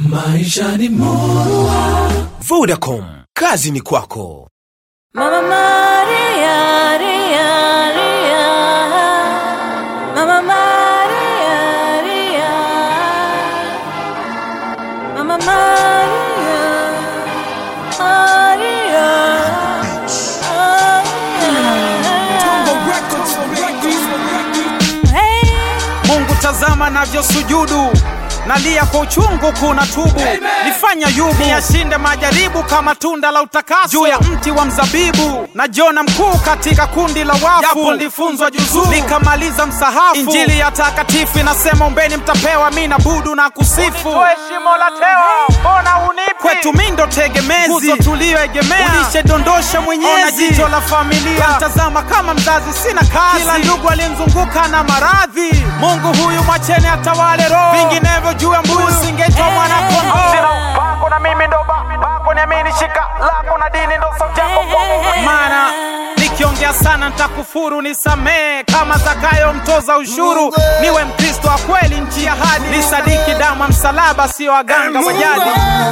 Maisha ni murua. Vodacom, kazi ni kwako. Mama Maria, Ria, Ria. Mama Maria, Ria. Mama Maria, Maria, Maria. Hey. Mungu tazama navyosujudu nalia kwa uchungu kuna tubu nifanya yubu niyashinde majaribu kama tunda la utakaso juu ya mti wa mzabibu na jona mkuu katika kundi la wafu japo nilifunzwa juzuu nikamaliza msahafu injili ya takatifu inasema ombeni mtapewa mi na budu na kusifu shimo la tewa mbona unipi kwetu mi ndo tegemezi nguzo tuliyoegemea ulishedondosha mwenyezi ona jicho la familia mtazama kama mzazi sina kazi kila ndugu aliyemzunguka na maradhi mungu huyu mwacheni atawale roho vinginevyo juu ya mbuzi singetwa mwana kondoo pako na mimi ndo bako niamini shika lako na dini ndo sauti yako maana nikiongea sana ntakufuru nisamee kama zakayo mtoza ushuru niwe mkristo wa kweli nchi ya hadi nisadiki damu ya msalaba sio waganga wa jadi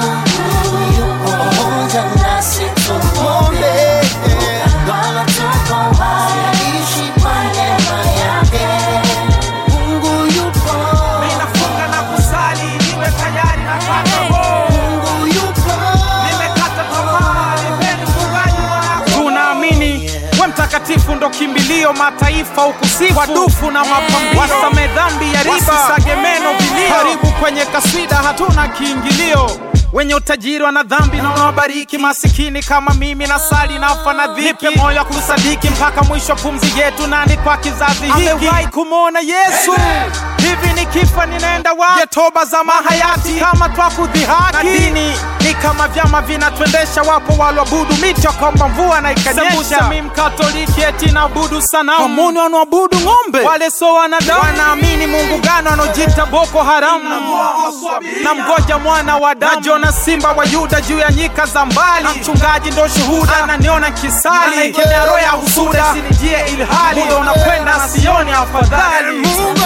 pamoja nasi tumwombe Bwana tuko hai, ishi kwa neema yake. Mungu yupo, nafunga na kusali niwe tayari na kata Mungu yupo, nimekata tamaa nipeni mfungaji wako tunaamini we mtakatifu ndo kimbilio mataifa ukusifu wadufu na mapambio wasame dhambi ya riba wasisage meno vilio karibu kwenye kaswida hatuna kiingilio wenye utajiri wana dhambi na unawabariki masikini kama mimi na sali nafa na dhiki nipe moyo wa kusadiki mpaka mwisho pumzi yetu nani kwa kizazi hiki amewahi kumwona yesu hivi nikifa ninaenda wapi Je, toba za mahayati kama twakudhihaki na dini ni kama vyama vinatwendesha wapo walwabudu miti wakaomba mvua na ikanyesha mi mkatoliki eti naabudu sanamu wamuni wanaoabudu ng'ombe wale so wanadamu wanaamini mungu gano wanaojita boko haramu na mgoja mwana wa damu na jona simba wa yuda juu ya nyika za mbali na mchungaji ndo shuhuda ananiona kisali ikemea roho ya husuda sinijie ilhali muda unakwenda na sioni afadhali Mungu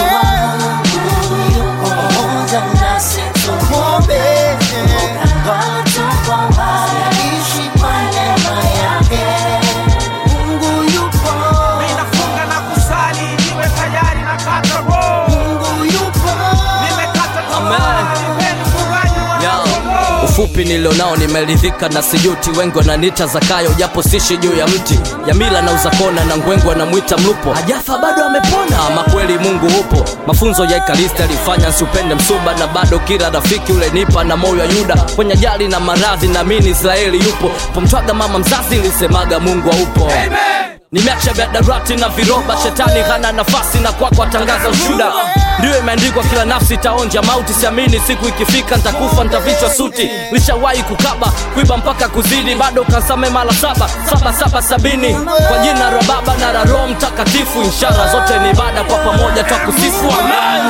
yupo pamoja nasi tumwombe Bwana tuko hai, ishi kwa neema yake. Mungu yupo, nafunga na kusali niwe tayari na kata roho Mungu yupo, nimekata Amen. tamaa nipeni mfungaji Ya, wa ufupi nilionao nimeridhika na sijuti wengi wananiita zakayo japo sishi juu ya mti ya mila na uzakona na ngwengu anamwita mlupo hajafa bado amepona ama kweli mungu upo mafunzo ya ikaristi alifanya nsiupende msuba na bado kila rafiki ule nipa na moyo wa yuda kwenye ajali na maradhi naamini israeli yupo pomtwaga mama mzazi ilisemaga mungu aupo nimeacha vyadarati na viroba shetani hana nafasi na kwako atangaza ushuda ndiyo imeandikwa kila nafsi itaonja mauti siamini siku ikifika ntakufa ntavichwa suti lishawahi kukaba kuiba mpaka kuzidi bado kansame mara saba saba saba sabini kwa jina la baba na la roho mtakatifu ishara zote ni ibada kwa pamoja twakusifu amen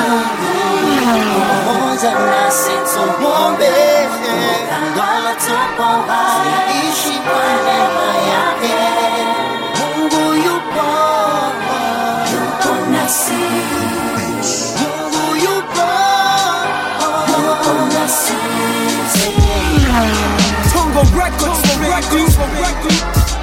pamoja nasi tumwombe Bwana tuko hai, ishi kwa neema yake. Mungu yupo, yupo nasi. Mungu yupo, yupo nasi. Tongo Records, Records, Records.